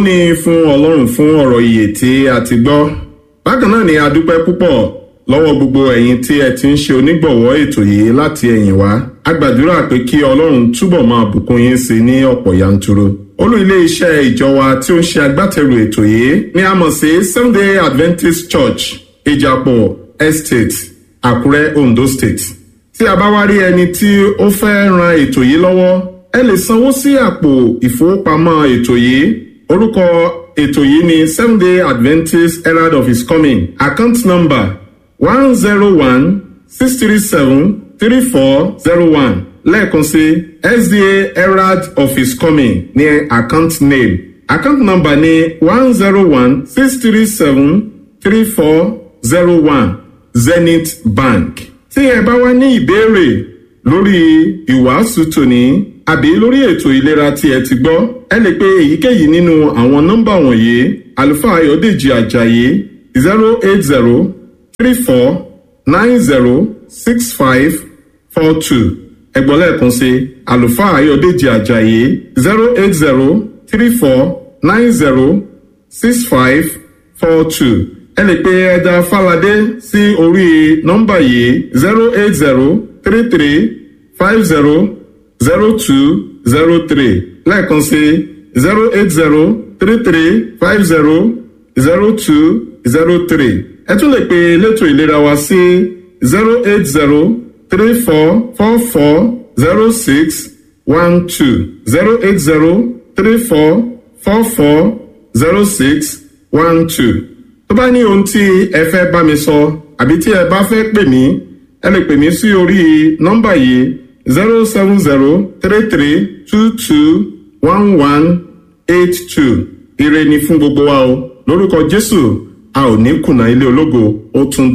ni fún ọlọ́run fún ọ̀rọ̀ ìyè tí a ti gbọ́ bákan náà ni a dúpẹ́ púpọ̀ lọ́wọ́ gbogbo ẹ̀yin tí ẹ ti ń ṣe onígbọ̀wọ́ ètò yìí láti ẹ̀yìn wá a gbàdúrà pé kí ọlọ́run túbọ̀ máa bùkún yín sí ní ọ̀pọ̀ yanturu olú ilé iṣẹ́ ìjọ wa tí ó ń ṣe agbátẹrù ètò yìí ni a mọ̀ sí sunday adventist church ìjàpọ̀ estate àkúrẹ́ ondo state tí a bá wá rí ẹni tí ó fẹ́ ran ètò yìí lọ́wọ́ ẹ lè sanwó sí àpò ìfowópamọ́ ètò yìí orúkọ ètò yìí ni seven day adventist herald of his coming account number one zero one six three seven three four zero one lẹ́ẹ̀kan sí sda herald of his coming ní account name account number ní one zero one six three seven three four zero one zenith bank tí ẹ bá wá ní ìbéèrè lórí ìwàásù tòní àbí lórí ètò ìlera tí ẹ ti gbọ́ ẹ lè pe èyíkéyìí nínú àwọn nọ́mbà wọ̀nyí àlùfáà ayọ̀dèjì ajayi zero eight zero three four nine zero six five four two ẹgbọ́n lẹ́ẹ̀kan sí àlùfáà ayọ̀dèjì ajayi zero eight zero three four nine zero six five four two ẹ lè pe ẹja fàlàdé sí orí nọ́mbà yìí zero eight zero three three five zero zero two zero three lẹ́ẹ̀kan sí zero eight zero three three five zero zero two zero three ẹ tún lè pe elétò ìlera wa sí zero eight zero three four four four zero six one two zero eight zero three four four four zero six one two tó bá ní ohun tí ẹ fẹ́ bá mi sọ àbí tí ẹ bá fẹ́ pè mí ẹ lè pè mí sí orí nọ́mbà yìí zero seven zero three three two two one one eight two ire ni fún gbogbo wa o lórúkọ jésù a ò ní kùnà ilé ológo ó tún